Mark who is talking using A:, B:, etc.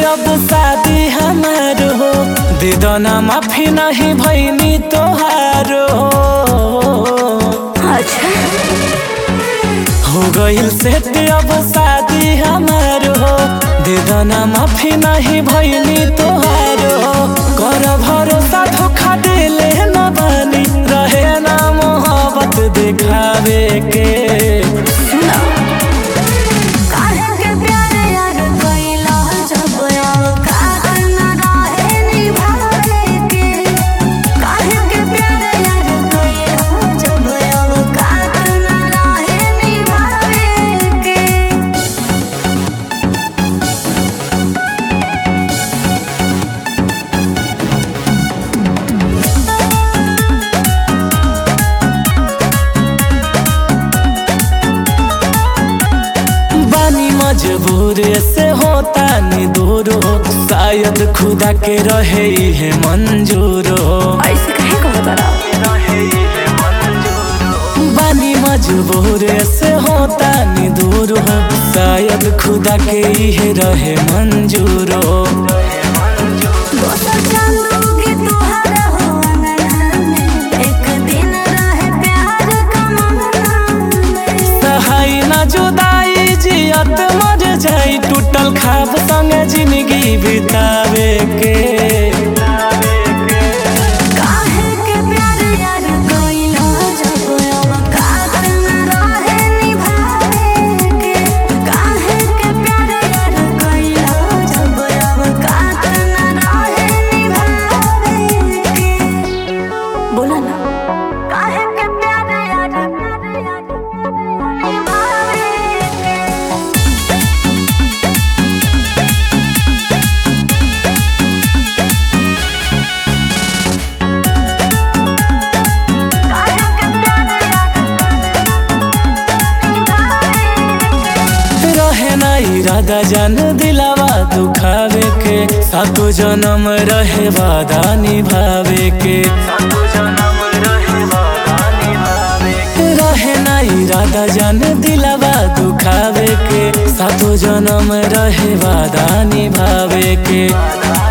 A: अब शादी हमार हो दे दो ना माफी नहीं भैनी तोहार हो
B: अच्छा
A: हो गइल से अब शादी हमार हो दे दो ना माफी नहीं भैनी तोहार हो कर भरोसा धोखा देले न बानी रहे ना मोहब्बत दिखावे के
B: सुनो काहे के प्यार यार कइला जब औकात न रहे निभावे के काहे के प्यार यार कइला जब औकात न रहे निभावे के
A: बानी मजबूर से होता नि दूर हो शायद खुदा के रहे है मंजूर हो
B: ऐसे काहे कहत रहा
A: बानी मजबूर से होता नि दूर हो शायद खुदा के ही रहे मंजूर हो
B: दोसर चांदूगी तुहरा हो अंगना में एक दिन रहे प्यार का मंगना में
A: सहाय न जुदाई जियत मर जाई टूटल खाब संग जिंदगी बितावे के
B: काहे के प्यार यार कइला जब औकात न रहे निभावे के काहे के प्यार यार कइला जब औकात न रहे निभावे के बोला ना काहे के प्यार यार निभावे के
A: रहे ना इरादा जान दिलावा दुखावे के सातो जन्म रहे वादा निभावे के रहे ना इरादा जान दिलावा दुखावे के सातो जन्म रहे वादा निभावे के